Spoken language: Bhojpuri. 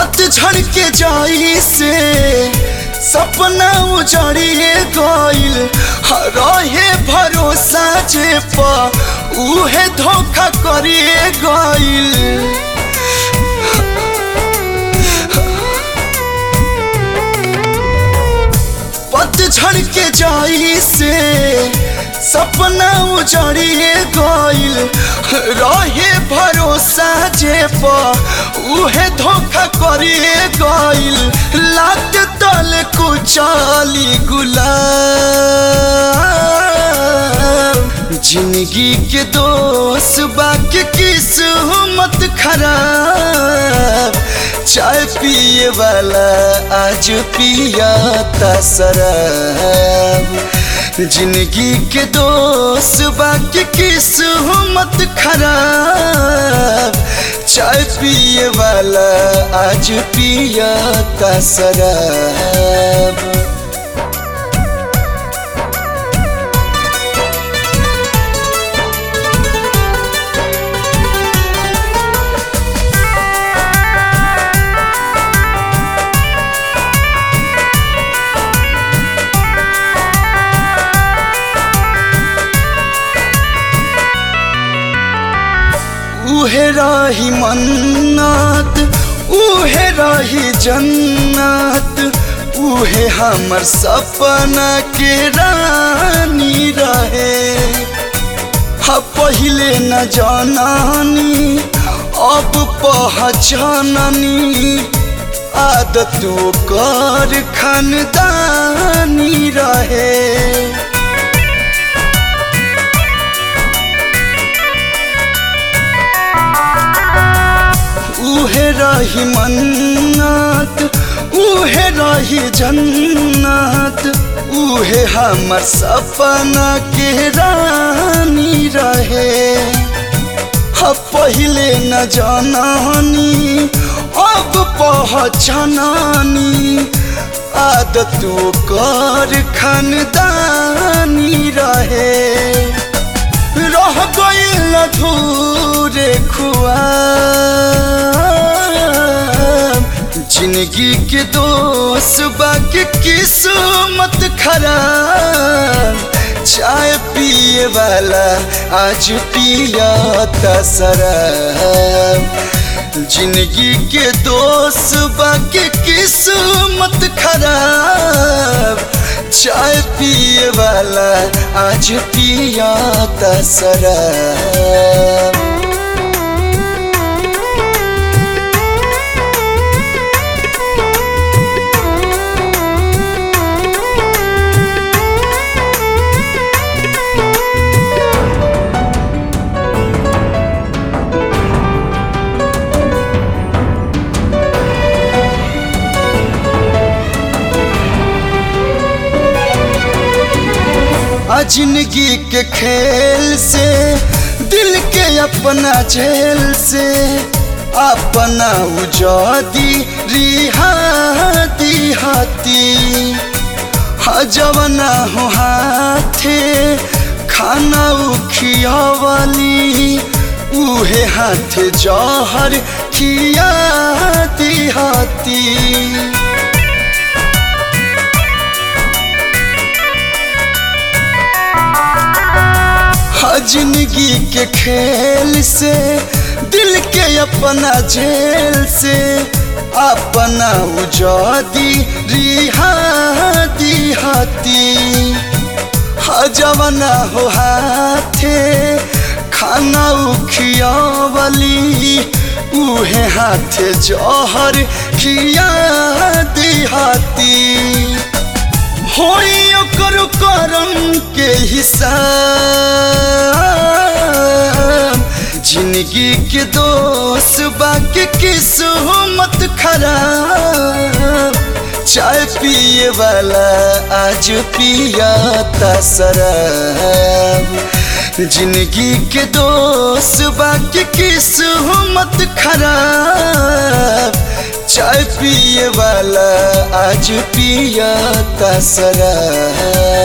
पतझड़ के जाई से सपना उजड़िए गइल रहे भरोसा जे पा उहे धोखा करिए गइल पतझड़ के जाई से सपना उजड़िए गइल रहे भरोसा जे पा उहे धोखा करिए गइल लात तल कुचाली गुलाब जिंदगी के दोस्त बाकी किस्मत खराब चाय पिए वाला आज पियाता शराब जिंदगी के दोस्त बाकी किस्मत खराब चाय पिए वाला आज पियाता शराब उहे रही मन्नत उहे रही जन्नत उहे हमर सपना के रानी रहे हा पहिले न जाननी अब पहचाननी आदत कर खानदानी रहे उहे रही मन्नत उहे रही जन्नत उहे हमर सपना के रानी रहे हा पहिले न जाननी अब पहचाननी आदत कर खानदानी रहे रह गइल अधूरे खुआ जिंदगी के दोस्त बाकी किस्मत खराब चाय पिए वाला आज पियाता शराब जिंदगी के दोस्त बाकी किस्मत खराब चाय पिए वाला आज पियाता शराब आ जिंदगी के खेल से दिल के अपना झेल से अपना उजादी रिहाती हाथी हजवना हो हाथे खाना उखियावली उहे हाथे जहर खियाती हाथी जिंदगी के खेल से दिल के अपना झेल से अपना उजादी रिहाती हाथी हजवना हो हाथे खाना उखियावली उहे हाथे जहर खिया हाथी होई ओकर करम के हिसाब जिंदगी के दोस्त बाकी किस्मत खराब चाय पिए वाला आज पियाता शराब जिंदगी के दोस्त बाकी किस्मत खराब चाय पिए वाला आज पियाता शराब